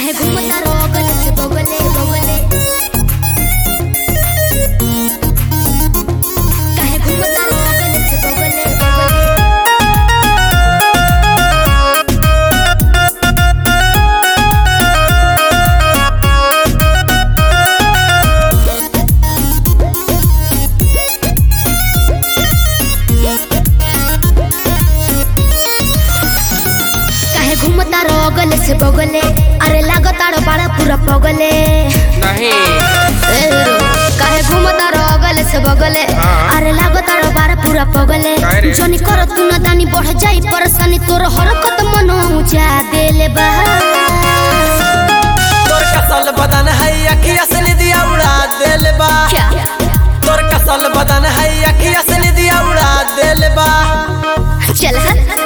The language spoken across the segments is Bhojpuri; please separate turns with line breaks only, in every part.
काहे घूमता रोगल से बगले बगले काहे घूमता रोगल से बगले बगले काहे घूमता रोगल से बगले अरे लागताड़ो बड़ा पूरा पगले
नहीं
ए रो, काहे घूमता रोगल से बगले
हाँ।
अरे लागताड़ो बड़ा पूरा पगले
काहे रे?
जनी कर तू ना दानी बढ़ जाई परेशानी तोर हरकत मन ऊंचा देले बा
तोर कसल बदन है अखिया से निदिया उड़ा देल बा
क्या
तोर कसल बदन है अखिया से निदिया उड़ा देल बा
चल हट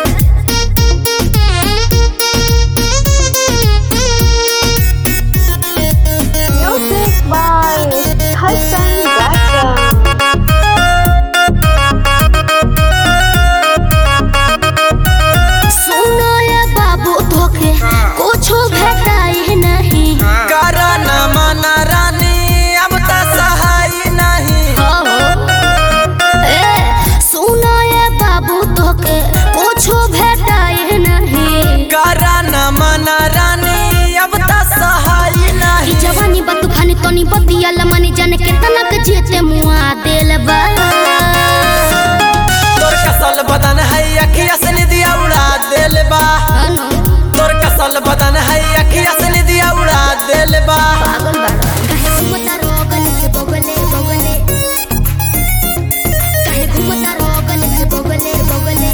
Music by Hassan Blackham.
सुनो ये बाबू तोके कुछो भेटाई नहीं
करा न माना रानी अब त सहाय नहीं
हो ए सुनो ये बाबू तोके कुछो भेटाई नहीं
करा न माना रानी अब त सहाय
ई
नहीं
जवानी बा तूफानी तोनी बतिया लमनी जाने केतना के जेते मुआ देल बा
तोर कसल बदन है अखिया से निदिया उड़ा देल बा
अनु,
तोर कसल बदन है अखिया से निदिया उड़ा देल बा
पागल बाड़ा काहे घूमता रोगल से बगले बगले काहे घूमता रोगल से बगले बगले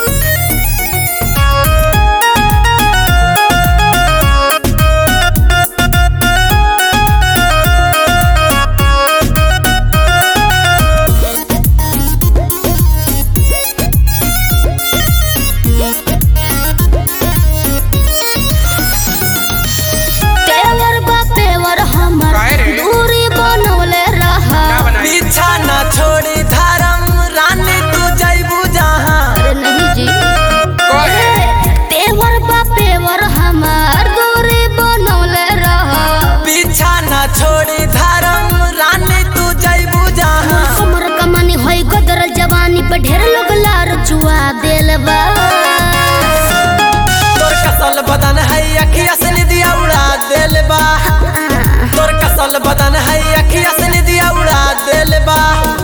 पेवर बा पेवर हमर
काहे रे?
दूरी बनवले रहा
क्या बनाई
पीछा न छोड़ी धर्म रानी तू जैबू जहाँ
अरे नहीं जी
कहे
पेवर बा पेवर हमर दूरी बनवले रहा
पीछा न छोड़ी धर्म रानी तू जैबू जहाँ
कमर कमानी होई गदरल जवानी पे ढेर लोग लार चुआ देल बा
तोर कसल बदन है अखिया से निदिया उड़ा देल बा तोर कसल बदन है अखिया से निदिया उड़ा देल बा